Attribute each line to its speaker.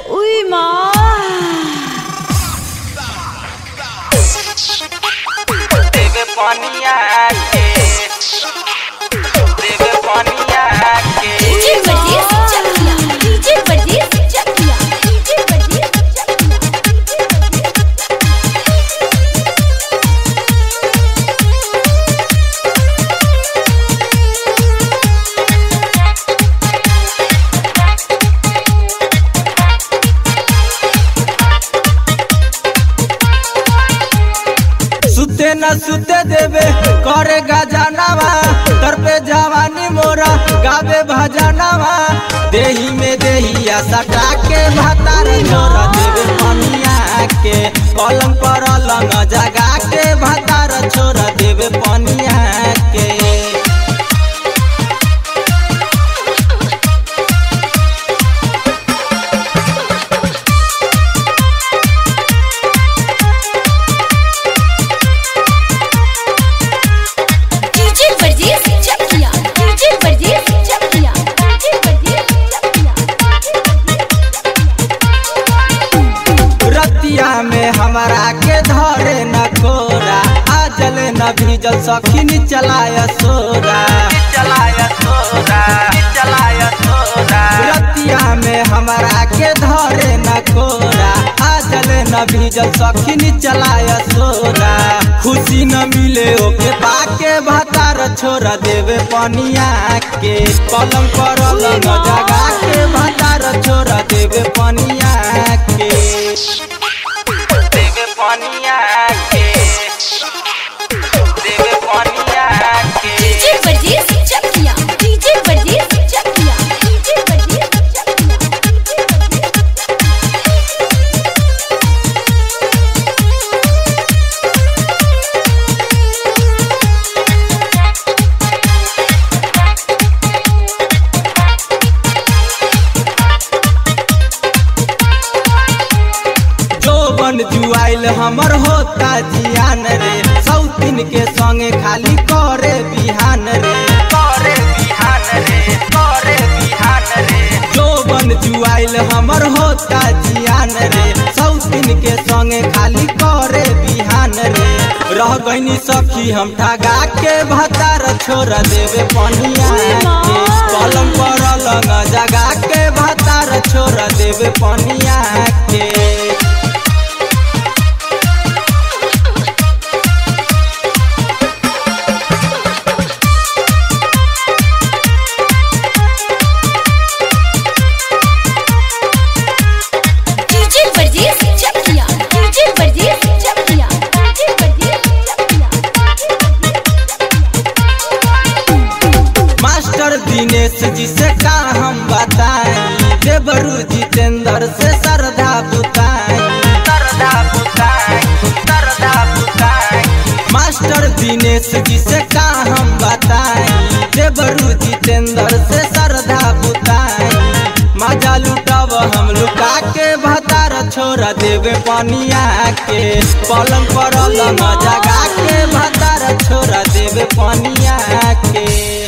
Speaker 1: उई माँ
Speaker 2: देवे पनिया के देवे पनिया के
Speaker 1: डीजे परदेस चकिया डीजे परदेस चकिया डीजे परदेस चकिया
Speaker 3: सुते न सुते देवे करे गजानवा तर पे जवानी मोरा गावे भजनवा देही में देहिया सटा के भातार छोरा देवे पनिया के पलंग पर लंग जगा के भातार छोरा देवे पनिया के
Speaker 1: डीजे परदेस चकिया डीजे परदेस चकिया डीजे परदेस चकिया
Speaker 3: रतिया में हमारा के धरे न कोरा आजल न भीजल सखिन चलाय सोरा
Speaker 2: चलाया सोरा चलाया सोरा
Speaker 3: रतिया में हमारा के धरे न कोरा आजल न भीजल सखिन चलाय सोरा खुशी न मिले ओके पाके भतार छोरा देवे पनिया के पलंग पर लंग जगा के भतार छोरा देवे पनिया के
Speaker 2: देवे पनिया के देवे पनिया के
Speaker 1: डीजे परदेस चकिया डीजे परदेस चकिया डीजे परदेस चकिया
Speaker 3: जोबन जुआइल हमर होता जियान रे सौतीन के संगे खाली करे बिहान रे
Speaker 2: करे बिहान रे करे बिहान रे
Speaker 3: जोबन जुआइल हमर होता जियान रे सौतीन के संगे खाली करे बिहान रे रह गईनी सखी हम ठगा के भतार छोड़ देवे पनिया के कलम पर लंग जगा के भतार छोड़ देवे पनिया के
Speaker 1: डीजे परदेस चकिया डीजे परदेस चकिया डीजे परदेस चकिया
Speaker 3: मास्टर दिनेश जी से का हम बताएं देवरू जितेंद्र से श्रद्धा बुताएं
Speaker 2: सरदा बुताई सरदा बुताई
Speaker 3: मास्टर दिनेश जी से का हम बताएं देवरू जितेंद्र से श्रद्धा बुताएं मजा लुटब हम लुका के भतार छोड़ देवे पनिया के पलंग पर लंग जगा के भतार छोड़ देवे पनिया के